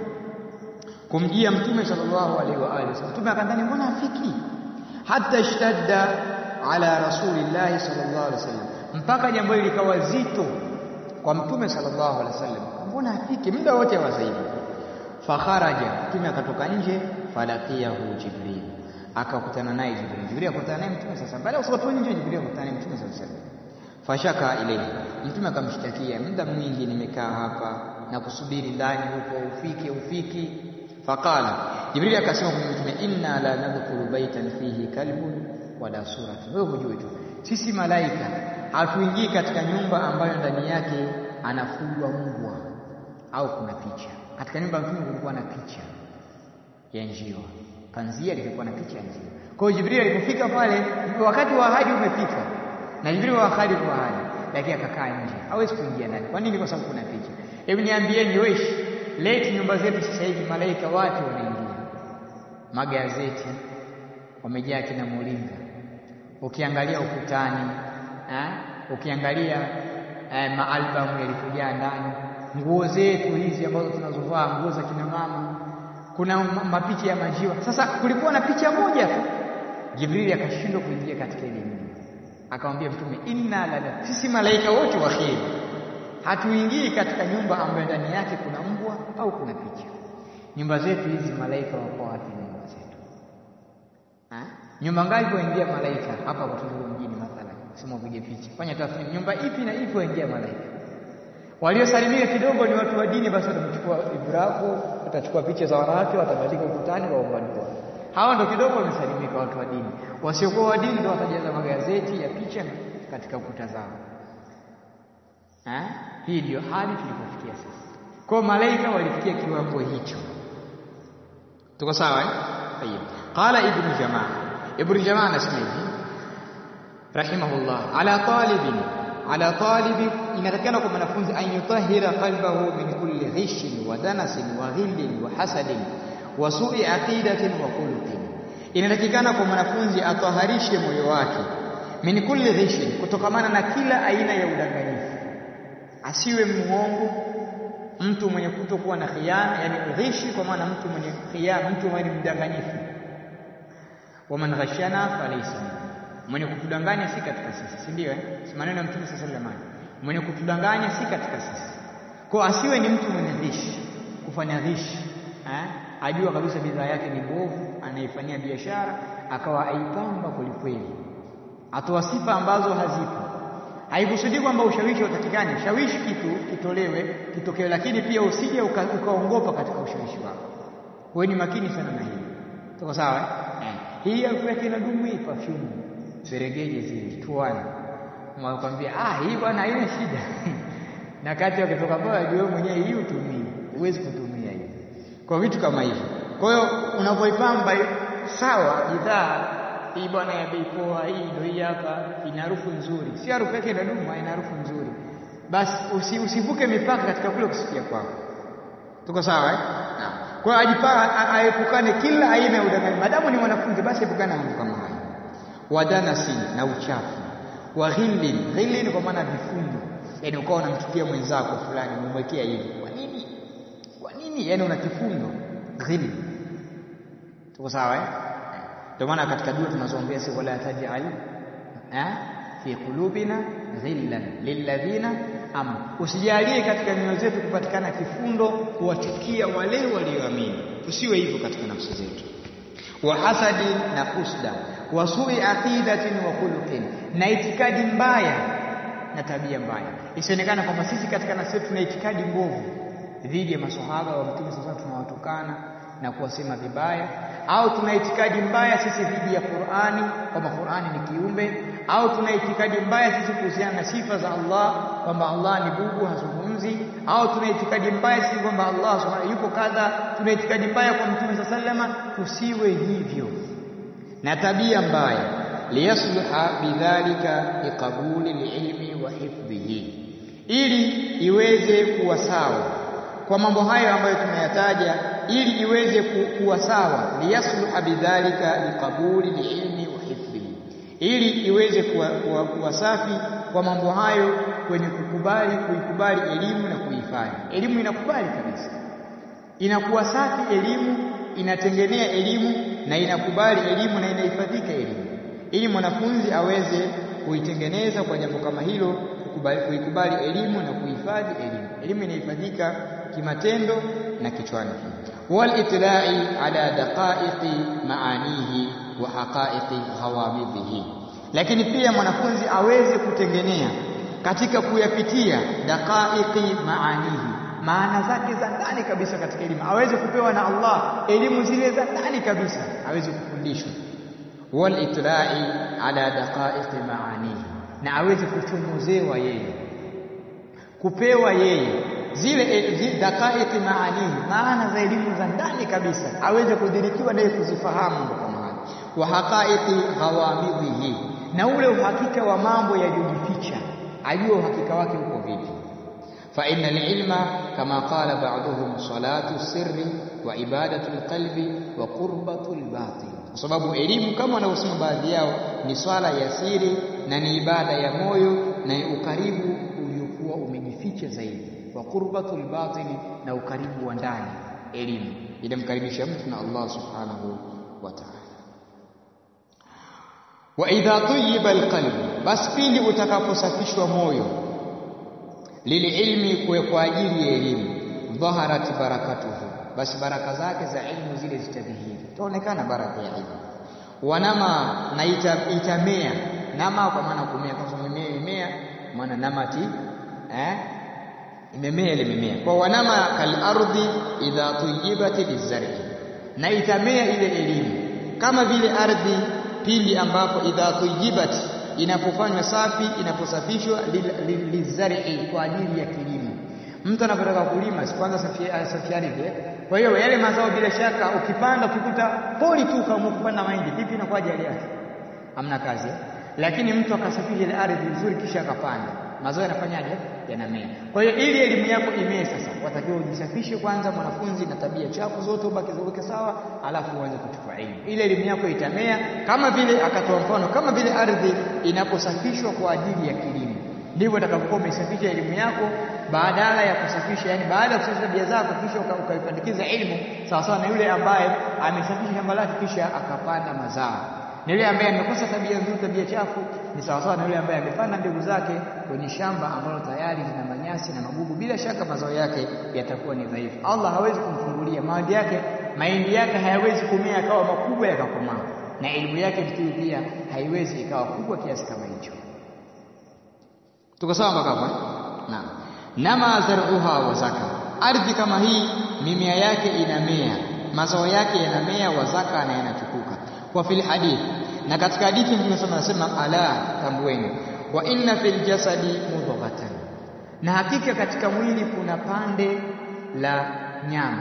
kumjia Mtume sallallahu alaihi wa alihi wasallam. Mtume akadhani mbona afiki hata ishtadda ala rasulillahi sallallahu alaihi wasallam, mpaka jambo hili likawa zito kwa mtume sallallahu alaihi wasallam, mbona afiki muda wote wa zaidi. Fakharaja, mtume akatoka nje, falaqiyahu Jibril, akakutana naye Jibril. Jibril akakutana naye mtume sasa, baada ya kutoka nje, Jibril akakutana naye mtume sallallahu alaihi wasallam. Fashaka ilayhi, mtume akamshtakia, muda mwingi nimekaa hapa na kusubiri ndani huko, ufike ufiki Faqala, Jibrili akasema kwa mtume, inna la nadkhulu baitan fihi kalbun wala suratun. Wewe hujui tu, sisi malaika hatuingii katika nyumba ambayo ndani yake anafugwa mbwa au kuna picha. Katika nyumba ya mtume kulikuwa na picha ya njiwa panzia lilikuwa na picha ya njiwa. Kwa hiyo Jibril alipofika pale, wakati wa ahadi umefika, na Jibril wa ahadi kwa ahadi, lakini akakaa nje, hawezi kuingia ndani. Kwa nini? Kwa sababu kuna picha. Hebu niambieni wewe, leti nyumba zetu sasa hivi malaika wapi wanaingia? Magazeti wamejaa kina Mulinga, ukiangalia ukutani eh, ukiangalia eh, maalbamu yalikujaa ndani, nguo zetu hizi ambazo tunazovaa, nguo za kina mama, kuna mapicha ya majiwa. Sasa kulikuwa na picha moja tu, Jibrili akashindwa kuingia katika ile nyumba, akamwambia Mtume, inna la sisi malaika wote wa kheri hatuingii katika nyumba ambayo ndani yake kuna mbwa au kuna picha. Nyumba zetu hizi malaika wako wapi? Nyumba zetu ha? nyumba ngapi waingia malaika hapa kwa Tunduru mjini mathalan, sema upige picha, fanya tathmini, nyumba ipi na ipi waingia malaika. Waliosalimia kidogo ni watu wa dini, basi watamchukua Ibrahimu, watachukua picha za wanawake, watabandika ukutani kwa umbandua. Hawa ndo kidogo wamesalimika, watu wa dini. Wasiokuwa wa dini ndo watajaza magazeti ya picha katika ukuta zao. Ha? Hii ndiyo hali tulipofikia sasa. Kwa malaika walifikia kiwango hicho. Tuko sawa eh? Tayeb. Qala Ibn Jamaa. Ibn Jamaa anasema hivi rahimahullah, ala talibin ala talibi, inatakikana kwa mwanafunzi an yutahhira qalbahu min kulli ghishin wa danasin wa ghillin wa hasadin wa su'i aqidatin wa khuluqin. Inatakikana kwa mwanafunzi ataharishe moyo wake min kulli ghishin, kutokamana na kila aina ya udanganyifu asiwe muongo, mtu mwenye kutokuwa na khiana, yani ghishi, kwa maana mtu mwenye khiana, mtu mwenye mdanganyifu. Waman ghashana falaysa mwenye kutudanganya si katika sisi, si ndio? Eh, si maneno ya Mtume sallallahu alaihi wasallam, mwenye kutudanganya si katika sisi. Kwa asiwe ni mtu mwenye ghishi, kufanya ghishi eh, ajua kabisa bidhaa yake ni mbovu, anaifanyia biashara, akawa aipamba kwelikweli, atoa sifa ambazo hazipo Haikusudii kwamba ushawishi utakikani, ushawishi kitu kitolewe kitokewe, lakini pia usije ukaongopa uka katika ushawishi wako. Wewe ni makini sana na hili, tuko sawa eh? Hii harufu yake inadumu, hii perfume seregeje zile tuana, mwakwambia ah, hii bwana haina shida na kati wakitoka pale ajue mwenyewe hii utumii, huwezi kutumia hii kwa vitu kama hivyo. Kwa hiyo unapoipamba sawa bidhaa hii bwana ya bei poa, hii ndio hii hapa, ina harufu nzuri, si harufu yake inadumu, ina harufu nzuri. Basi usi, usivuke mipaka katika kule kusikia kwako. Tuko sawa eh? Naam. Kwa hiyo ajipaa aepukane kila aina ya udanganyifu. Madamu ni mwanafunzi, basi epukane na mambo kama haya. Wadanasi na uchafu, wa ghillin, ghillin kwa maana vifundo, yaani ukawa unamchukia mwenzako fulani, umemwekea hivi. Kwa nini? Kwa nini? Yaani una kifundo, ghillin. Tuko sawa eh? Ndio maana katika dua tunazoombea si wala tajal fi qulubina dhillan lilladhina am, usijalie katika nyoyo zetu kupatikana kifundo kuwachukia wale walioamini. Tusiwe hivyo katika nafsi zetu. Wa hasadi na husda, wa sui aqidatin wa khuluqin, na itikadi mbaya na tabia mbaya. Isionekana kwamba sisi katika nafsi zetu tuna itikadi mbovu dhidi ya maswahaba wa Mtume sasa tunawatukana na kuwasema vibaya au tuna itikadi mbaya sisi dhidi ya Qur'ani kwamba Qur'ani ni kiumbe, au tuna itikadi mbaya sisi kuhusiana na sifa za Allah kwamba Allah ni bubu hazungumzi, au tuna itikadi mbaya sisi kwamba Allah subhanahu yupo kadha. Tuna itikadi mbaya kwa Mtume sallama. Tusiwe hivyo na tabia mbaya, liyasluha bidhalika liqabuli lilmi wa hifdhihi, ili iweze kuwa sawa kwa mambo hayo ambayo tumeyataja ili iweze kuwa sawa, liyasluha bidhalika liqabuli liilmi wa hifdhihi, ili iweze kuwa, kuwa, kuwa safi kwa mambo hayo kwenye kukubali kuikubali elimu na kuihifadhi. Elimu inakubali kabisa, inakuwa safi elimu, inatengenea elimu na inakubali elimu na inahifadhika elimu, ili mwanafunzi aweze kuitengeneza kwa jambo kama hilo, kuikubali elimu na kuhifadhi elimu. Elimu inahifadhika kimatendo na kichwani walitlai ala daqaiqi maanihi wa haqaiqi ghawamidhihi, lakini pia mwanafunzi aweze kutengenea katika kuyapitia daqaiqi maanihi, maana zake za ndani kabisa katika elimu, aweze kupewa na Allah elimu zile za ndani kabisa, aweze kufundishwa. Walitlai ala daqaiqi maanihi, na aweze kuchomozewa yeye, kupewa yeye zile daqaiqi maanihi, maana za elimu za ndani zake kabisa aweze kudhirikiwa naye kuzifahamu mambo kama hayo wa haqaiqi ghawamidhihi na ule uhakika wa mambo yaliyojificha ajue uhakika wake uko vipi fa inna ilma kama qala ba'dhum salatu sirri wa ibadatu alqalbi wa qurbatu albatin kwa sababu elimu kama wanavyosema baadhi yao ni swala ya siri na ni ibada ya moyo na ukaribu uliokuwa umejificha zaidi wa qurbatul batini na ukaribu wa ndani elimu inamkaribisha mtu na Allah subhanahu wa ta'ala wa idha tayyiba alqalbu basi pindi utakaposafishwa moyo lililmi kwa ajili ya elimu dhaharat barakatuhu basi baraka zake za ilmu zile zitadhihiri itaonekana baraka ya ilmu wanama na ita, itamea nama kwa maana kumea kwa sababu mimea imemea maana namati eh imemea ile mimea kwa wanama kal ardhi idha tuyibat lizar'i na itamea ile elimu kama vile ardhi pindi ambapo idha tuyibat inapofanywa safi inaposafishwa lizar'i kwa ajili ya kilimo mtu anapotaka kulima si kwanza safi ardhi kwa hiyo yale mazao bila shaka ukipanda ukikuta poli tu kama kupanda mahindi vipi inakuwa hali yake hamna kazi lakini mtu akasafisha ile ardhi vizuri kisha akapanda mazao yanafanyaje yanamea kwa hiyo ili elimu yako imee sasa watakiwa ujisafishe kwanza mwanafunzi na tabia chafu zote ubaki ziweke sawa alafu uanze kuchukua elimu ile elimu yako itamea kama vile akatoa mfano kama vile ardhi inaposafishwa kwa ajili ya kilimo ndivyo utakapokuwa umesafisha elimu yako badala ya kusafisha yani baada ya kusafisha tabia zako kisha ukaipandikiza elimu sawa sawa na yule ambaye amesafisha shamba lake kisha akapanda mazao na yule ambaye amekosa tabia nzuri tabia chafu ni sawa sawa na yule ambaye amepanda mbegu zake kwenye shamba ambalo tayari lina manyasi na magugu bila shaka mazao yake yatakuwa ni dhaifu Allah hawezi kumfungulia mahindi yake mahindi yake hayawezi kumea akawa makubwa yakakomaa na elimu yake mtu pia haiwezi ikawa kubwa kiasi kama hicho tuko sawa mpaka hapo naam nama zar'uha wa zaka ardhi kama hii mimea yake inamea mazao yake yanamea wa zaka na yanachukuka wa fil hadith na katika hadithi Mtume SAW anasema ala tambueni wa inna fil jasadi mudghatan na hakika katika mwili kuna pande la nyama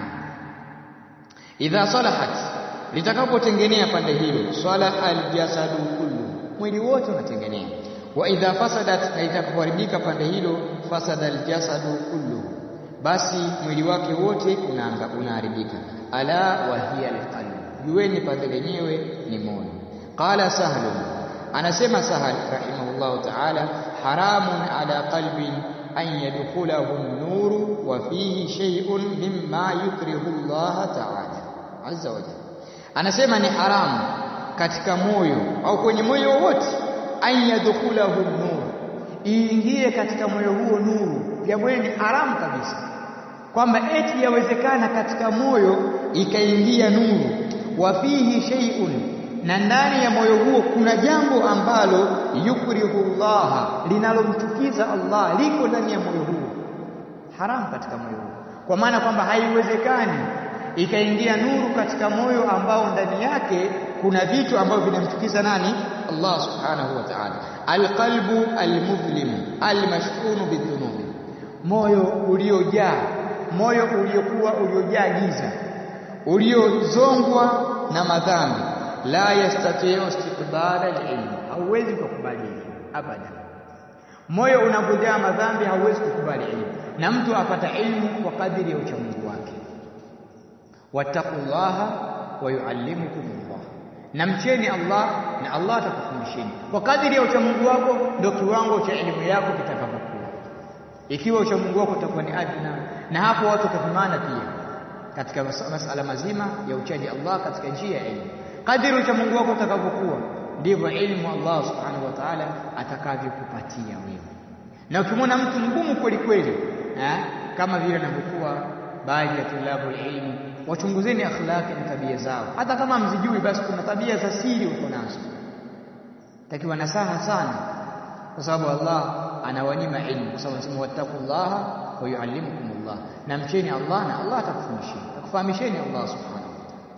idha salahat litakapotengenea pande hilo salaha aljasadu kullu mwili wote unatengenea wa idha fasadat na itakapoharibika pande hilo fasada aljasadu kullu basi mwili wake wote unaanga unaharibika ala wa hiya alqalb jueni pande lenyewe ni moyo qala sahlu anasema sahal rahimahullahu ta'ala haramun ala qalbin an yadkhulahu an-nuru wa fihi shay'un mimma yukrihu Allah ta'ala azza wa jalla anasema ni haramu katika moyo au kwenye moyo wote an yadkhulahu an-nur iingie katika moyo huo nuru jambo hili ni haramu kabisa kwamba eti yawezekana katika moyo ikaingia nuru wa fihi shay'un na ndani ya moyo huo kuna jambo ambalo yukrihu Allah linalomchukiza Allah liko ndani ya moyo huo haramu katika moyo huo kwa maana kwamba haiwezekani ikaingia nuru katika moyo ambao ndani yake kuna vitu ambavyo vinamchukiza nani Allah subhanahu wa ta'ala alqalbu almudhlim almashhun bidhunubi moyo uliojaa moyo uliokuwa uliojaa giza uliozongwa na madhambi la yastati'u istiqbala al-ilm hauwezi kukubali elimu abada moyo unapojaa madhambi hauwezi kukubali elimu na mtu apata ilmu kwa kadiri ya uchamungu wake wattaqullaha wa yuallimukumullah na mcheni Allah na Allah atakufundisheni kwa kadiri ya uchamungu wako ndio kiwango cha elimu yako kitakapokuwa ikiwa uchamungu wako utakuwa ni adna na hapo watu watapimana pia katika masala mazima ya uchaji Allah katika njia ya elimu kadiri uchamungu wako utakavyokuwa ndivyo elimu Allah subhanahu wa ta'ala atakavyokupatia wewe na ukimwona mtu mgumu kweli kweli kama vile anavyokuwa baadhi ya tulabu ilmu wachunguzeni akhlaqi na tabia zao hata kama mzijui basi kuna tabia za siri uko nazo takiwa nasaha sana kwa sababu Allah anawanyima ilmu kwa sababu anasema wattaqullaha wa yuallimukumullah na mcheni Allah na Allah atakufundisheni akufahamisheni Allah subhanahu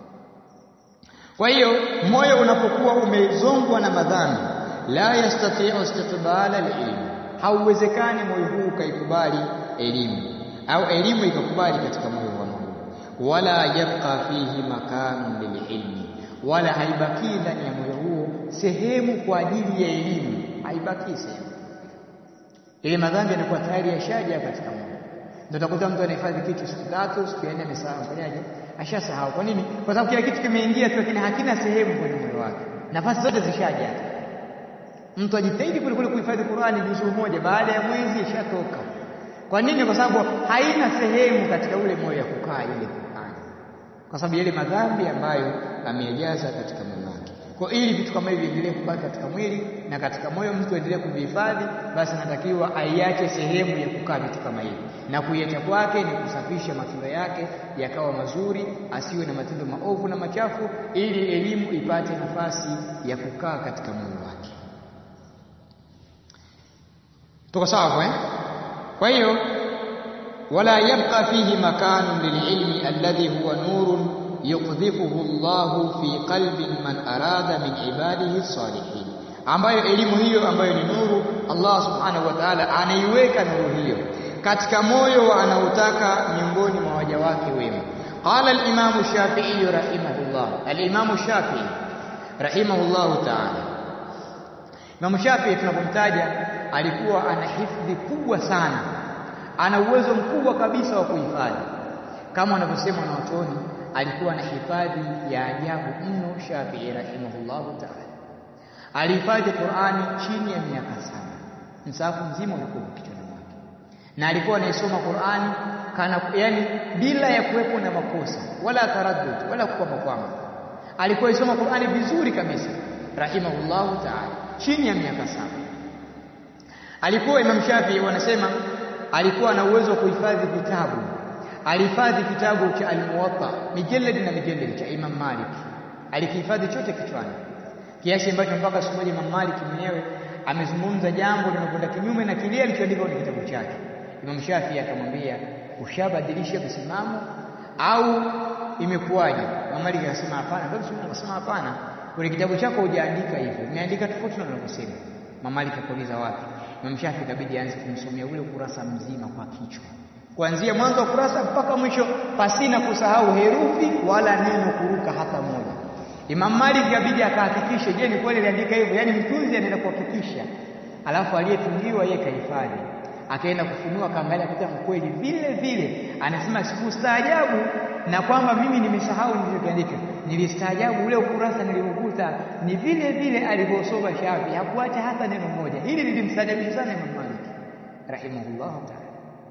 kwa hiyo moyo unapokuwa umezongwa na madhambi la yastati'u istiqbala al-ilm hauwezekani moyo huu ukaikubali elimu au elimu ikakubali katika moyo wa Mungu wala yabqa fihi makanun lililmi, wala haibakii ndani ya moyo huo sehemu kwa ajili ya elimu, haibakii sehemu. Ile madhambi yanakuwa tayari yashaja katika moyo. Ndio utakuta mtu anahifadhi kitu siku tatu, siku ya nne amesahau. Fanyaje? Ashasahau. Kwa nini? Kwa sababu kila kitu kimeingia tu, lakini hakina sehemu kwenye moyo wake, nafasi zote zishaja. Mtu ajitahidi kule kule kuhifadhi Qur'ani juzuu moja, baada ya mwezi ishatoka. Kwa nini? Kwa sababu haina sehemu katika ule moyo ya kukaa ile Qur'ani, kwa sababu yale madhambi ambayo ameyajaza katika moyo wake. Kwa ili vitu kama hivi viendelee kubaki katika mwili na katika moyo, mtu aendelee kuvihifadhi, basi anatakiwa aiache sehemu ya kukaa vitu kama hivi, na kuiacha kwake ni kusafisha matendo yake yakawa mazuri, asiwe na matendo maovu na machafu, ili elimu ipate nafasi ya kukaa katika moyo wake. Tuko sawa eh? Kwa hiyo wala yabqa fihi makanun lililmi alladhi huwa nurun yukdhifuhu Allahu fi qalbi man arada min ibadihi salihin, ambayo elimu hiyo ambayo ni nuru, Allah subhanahu wa ta'ala anaiweka nuru hiyo katika moyo wa anaotaka miongoni mwa waja wake wema. Qala al-Imam Shafi'i rahimahullah, al-Imam Shafi'i rahimahullahu ta'ala. Imam Shafi'i tunapomtaja alikuwa ana hifdhi kubwa sana, ana uwezo mkubwa kabisa wa kuhifadhi, kama wanavyosema wanaotoni alikuwa na hifadhi ya ajabu mno. Shafii rahimahullahu taala alihifadhi Qurani chini ya miaka saba, msahafu mzima ulikuwa kichwani mwake, na alikuwa anaisoma Qurani kana, yani bila ya kuwepo na makosa wala taraddud wala kukwamakwama. Alikuwa aisoma Qurani vizuri kabisa rahimahullahu taala, chini ya miaka saba. Alikuwa Imam Shafii wanasema alikuwa na uwezo wa kuhifadhi vitabu alihifadhi kitabu cha Al-Muwatta mijaladi na mijaladi cha Imam Malik, alikihifadhi chote kichwani, kiasi ambacho mpaka siku moja Imam Malik mwenyewe amezungumza jambo linakwenda kinyume na kile alichoandika kwenye kitabu chake. Imam Shafi akamwambia, ushabadilisha msimamo au imekuwaje? Imam Malik akasema hapana. Akasema hapana, kwenye kitabu chako hujaandika hivyo, umeandika tofauti na unavyosema. Imam Malik akauliza wapi? Imam Shafi ikabidi aanze kumsomea ule ukurasa mzima kwa kichwa kuanzia mwanzo wa kurasa mpaka mwisho pasina kusahau herufi wala neno kuruka hata moja. Imam Malik ikabidi akahakikishe, je, ni kweli aliandika hivyo? Yaani mtunzi anaenda kuhakikisha, alafu aliyetungiwa yeye kahifadhi, akaenda kufunua, akaangalia kuta kweli vile vile. Anasema sikustaajabu na kwamba mimi nimesahau nilichokiandika, nilistaajabu ule ukurasa niliokuta ni vile vile alivyosoma Shafi, hakuacha hata neno moja. Hili lilimstaajabisha sana Imam Malik rahimahullahu ta'ala.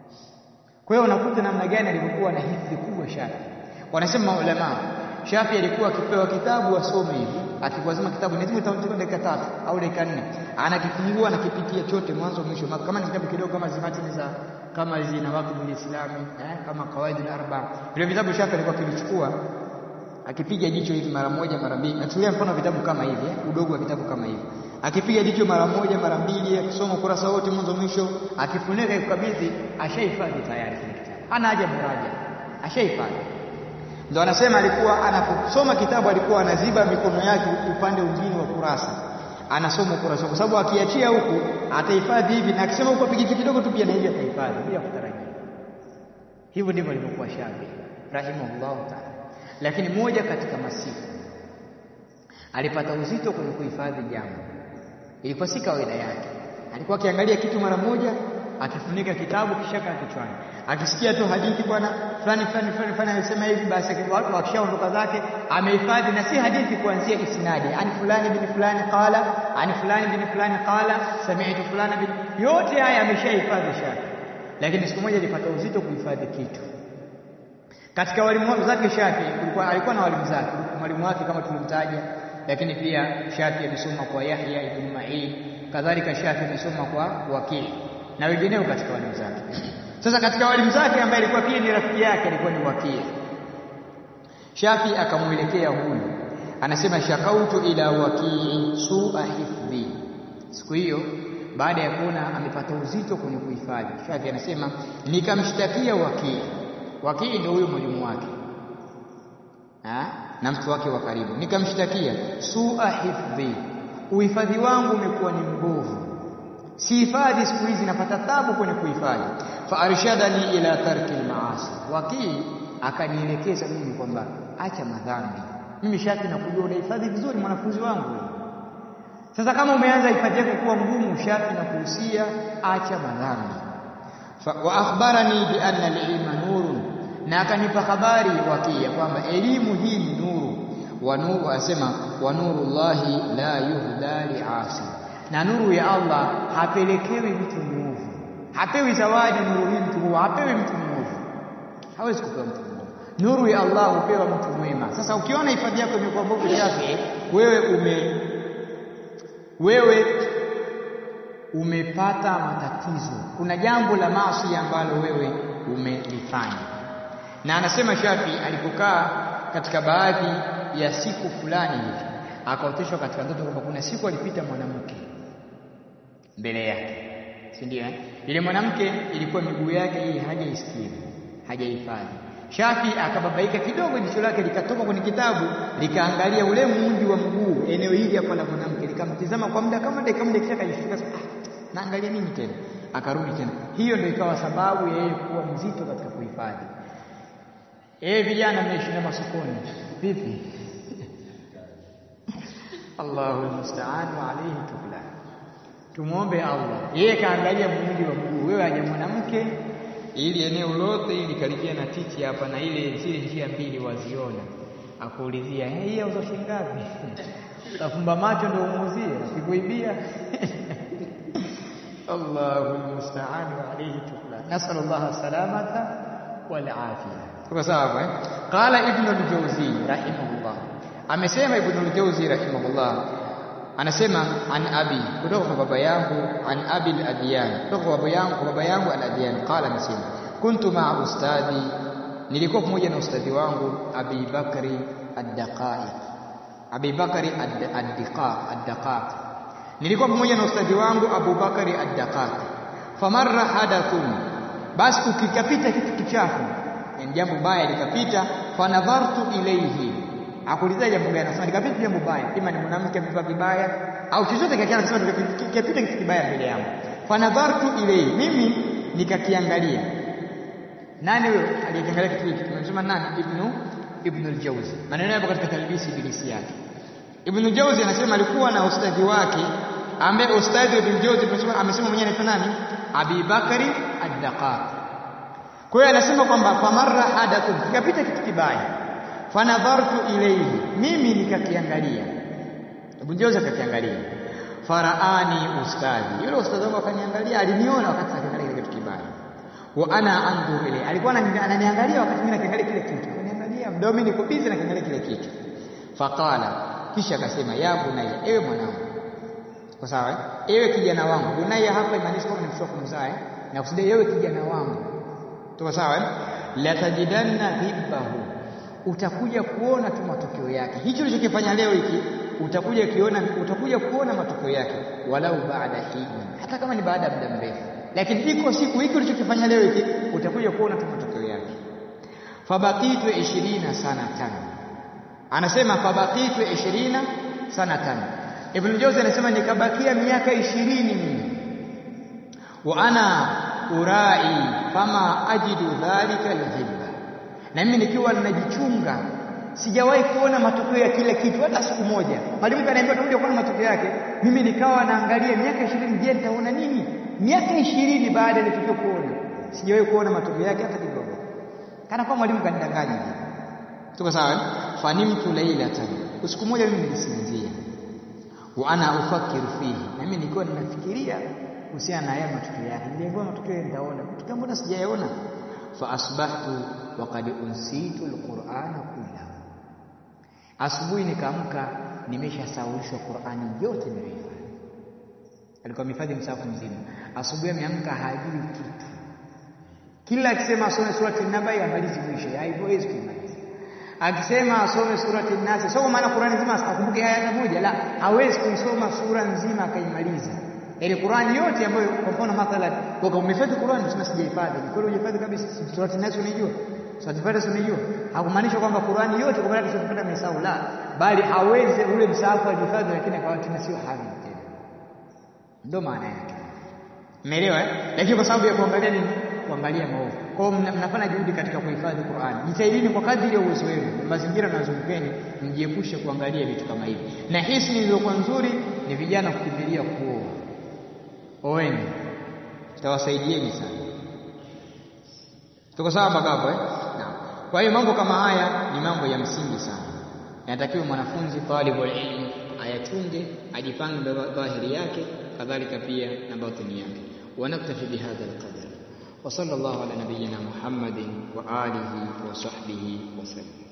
Kwa hiyo unakuta namna gani alivyokuwa na hifdhi kubwa Shafi. Wanasema maulama, Shafi alikuwa akipewa kitabu asome hivi, akikwazima kitabu lazima itachukua dakika tatu au dakika nne, anakifungua anakipitia chote mwanzo mwisho, kama ni kitabu kidogo kama zimatini za kama zina waqtul islami eh, kama qawaid al-arba, vile vitabu Shafi alikuwa akivichukua akipiga jicho hivi mara moja mara mbili. Nachukulia mfano vitabu kama hivi eh, udogo wa kitabu kama hivi akipiga jicho mara moja mara mbili, akisoma ukurasa wote mwanzo mwisho, akifunika ikukabidhi, ashahifadhi tayari kile kitabu, hana haja muraja, ashahifadhi. Ndio anasema alikuwa anaposoma kitabu alikuwa anaziba mikono yake upande mwingine wa kurasa, anasoma ukurasa, kwa sababu akiachia huku atahifadhi hivi, na akisema huku apige kidogo tu pia na hivi atahifadhi bila kutarajia. Hivyo ndivyo alivyokuwa Shafi rahimahullahu taala. Lakini moja katika masiku alipata uzito kwenye kuhifadhi jambo ilikuwa si kawaida yake. Alikuwa akiangalia kitu mara moja, akifunika kitabu kisha kaa kichwani, akisikia tu hadithi, bwana fulani fulani fulani fulani alisema hivi, basi watu wakishaondoka zake amehifadhi, na si hadithi kuanzia isnadi, ani fulani bin fulani qala, ani fulani bin fulani qala, sami'tu fulani bin, yote haya ameshahifadhi Shafi. Lakini siku moja alipata uzito kuhifadhi kitu katika walimu zake. Shafi kulikuwa alikuwa na walimu zake, mwalimu wake kama tulimtaja lakini pia Shafi amesoma kwa Yahya ibn Ma'in, kadhalika Shafi amesoma kwa Waki na wengineo katika walimu zake. Sasa katika walimu zake ambaye alikuwa pia ni rafiki yake alikuwa ni Waki. Shafi akamwelekea huyu, anasema shakautu ila Waki sua hifdhi. Siku hiyo baada ya kuona amepata uzito kwenye kuhifadhi, Shafi anasema nikamshtakia Waki. Waki ndio huyo mwalimu wake ha? na mtu wake wa karibu, nikamshtakia sua hifdhi, uhifadhi wangu umekuwa ni mbovu, sihifadhi siku hizi, napata tabu kwenye kuhifadhi. Fa arshadani ila tarki almaasi, Wakii akanielekeza mimi kwamba acha madhambi. Mimi Shafi nakujua unahifadhi vizuri mwanafunzi wangu. Sasa kama umeanza hifadhi yako kuwa ngumu, Shafi nakuhusia acha madhambi. Wa akhbarani bi anna al-ilma nurun, na akanipa habari wakia kwamba elimu hii ni nuru. Wa nuru asema wa nurullahi la yuhda liasi, na nuru ya Allah hapelekewi mtu mwovu, hapewi zawadi nuru hii mtu mwovu, hapewi mtu mwovu, hawezi kupewa mtu mwovu. Nuru ya Allah hupewa mtu mwema. Sasa ukiona hifadhi yako imekuwa mbovu yake, wewe ume wewe umepata matatizo, kuna jambo la maasi ambalo wewe umelifanya. Na anasema Shafi alipokaa katika baadhi ya siku fulani hivi akaoteshwa katika ndoto kwamba kuna siku alipita mwanamke mbele yake, si ndio? Eh, ile mwanamke ilikuwa miguu yake hii hajaistiri, hajahifadhi. Shafi akababaika kidogo, jicho lake likatoka kwenye kitabu likaangalia ule muundi wa mguu, eneo hili hapa la mwanamke, likamtizama kwa muda kama dakika moja, kisha akajishtuka, ah, naangalia nini tena? Akarudi tena. Hiyo ndio ikawa sababu ya yeye kuwa mzito katika kuhifadhi. Eh, vijana mnaishinda masokoni vipi? Allahu musta'an wa alayhi tukla. Tumwombe Allah, yeye kaangalia muundi wa mguu, wewe aje mwanamke ili eneo lote ili karibia na titi hapa na ile zile njia mbili waziona, akuulizia hey, hii auza shilingi ngapi? Utafumba macho ndio umuuzie, sikuibia Allahu musta'an wa alayhi tukla. Nasal Allah salamata wal afia. Tuko sawa eh? Qala Ibn al-Jawzi rahimahullah, amesema Ibn al-Jawzi rahimahullah anasema an abi kutoka kwa baba yangu an abi al-adyan kutoka kwa baba yangu kwa baba yangu al-adyan qala anasema kuntu ma ustadi nilikuwa pamoja na ustadhi wangu abi bakri ad-daqaiq abi bakri ad-daqaq ad-daqaq nilikuwa pamoja na ustadhi wangu abu bakri ad-daqaq famarra hadathun basi ukikapita kitu kichafu ni jambo baya likapita fanadhartu ilayhi akuuliza jambo gani? Anasema nikapita jambo baya, ima ni mwanamke amevaa vibaya au chochote kile, anasema nikapita kitu kibaya mbele yangu. Fanadhartu ilayhi, mimi nikakiangalia. Nani huyo aliyekiangalia kitu hiki? Tumesema nani? Ibnu Ibnu al-Jawzi. Maneno yapo katika talbisi ibilisi yake. Ibnu Jawzi anasema alikuwa na ustadhi wake ambaye ustadhi Ibnu Jawzi amesema mwenyewe anaitwa nani? Abi Bakari ad-Daqaq. Kwa hiyo anasema kwamba famarra hadathun, kikapita kitu kibaya fanadhartu ilayhi, mimi nikakiangalia. Ibn Jawzi akakiangalia, faraani ustadhi, yule ustadhi wangu akaniangalia, aliniona wakati akiangalia kitu kibaya, wa ana andhur ilayhi, alikuwa ananiangalia wakati mimi nakiangalia kile kitu, ananiangalia mdomo, mimi niko busy nakiangalia kile kitu. Faqala, kisha akasema, ya bunayya, ewe mwanangu, kwa sawa eh? ewe kijana wangu. Bunayya hapa imaanisha kwamba ni mtoto kumzaa, na kusudia ewe kijana wangu, tuko sawa eh? la tajidanna dhibbahu utakuja kuona tu matokeo yake. Hicho ulichokifanya leo hiki utakuja kiona, utakuja kuona matokeo yake, walau baada hini, hata kama ni baada ya muda mrefu, lakini iko siku hiki ulichokifanya leo hiki utakuja kuona tu matokeo yake. Fabakitu ishirina sanatan, anasema fabakitu ishirina sanatan. Ibn Jawzi anasema nikabakia miaka ishirini mimi, wa ana urai fama ajidu dhalika alhibba na mimi nikiwa ninajichunga, sijawahi kuona matokeo ya kile kitu hata siku moja. Mwalimu kaniambia utakuja kuona matokeo yake, mimi nikawa naangalia miaka ishirini, je, nitaona nini? Miaka ishirini baada ya tukio kuona, sijawahi kuona matokeo yake hata kidogo, kana kwa mwalimu kanidanganya. Tuko sawa eh? fanimtu lailatan, usiku moja mimi nilisinzia, wa ana ufakiru fihi, na mimi nikiwa ninafikiria kuhusiana na haya matokeo yake, niliambiwa matokeo nitaona, matokeo mbona sijayaona? fa asbahtu waqad unsitu alqur'ana kullahu, asubuhi nikaamka nimeshasahulishwa Qur'ani yote niliyohifadhi. Alikuwa amehifadhi msahafu mzima, asubuhi ameamka hajui kitu. Kila akisema asome surati Nabai amalizi mwisho, haiwezi kuimaliza. Akisema asome surati Nasi, sio kwa maana Qur'ani nzima asikumbuke aya hata moja, la, hawezi kuisoma sura nzima akaimaliza. Ile Qur'ani yote ambayo kwa mfano mathalan kwa umehifadhi Qur'ani unasema sijahifadhi. Ni kweli hujahifadhi kabisa. Surati Nasi unaijua? Surati Fatiha unaijua? Hakumaanisha kwamba Qur'ani yote kwa maana surati Fatiha amesahau, la, bali hawezi ule msahafu alihifadhi, lakini akawa tena sio hafidh tena. Ndio maana yake. Umeelewa eh? Lakini kwa sababu ya kuangalia nini? Kuangalia maovu. Kwa hiyo mnafanya juhudi katika kuhifadhi Qur'an. Jitahidini kwa kadiri ya uwezo wenu, mazingira yanazungukeni, mjiepushe kuangalia vitu kama hivi. Na hisni iliyokuwa nzuri ni vijana kukimbilia kuoa. Oeni, itawasaidieni sana. Tuko sawa mpaka hapo eh? Naam. Kwa hiyo mambo kama haya ni mambo ya msingi sana. Inatakiwa mwanafunzi talibul ilm ayachunge, ajipange dhahiri yake, kadhalika pia na batini yake. ونكتفي بهذا القدر وصلى الله على نبينا محمد وآله وصحبه وسلم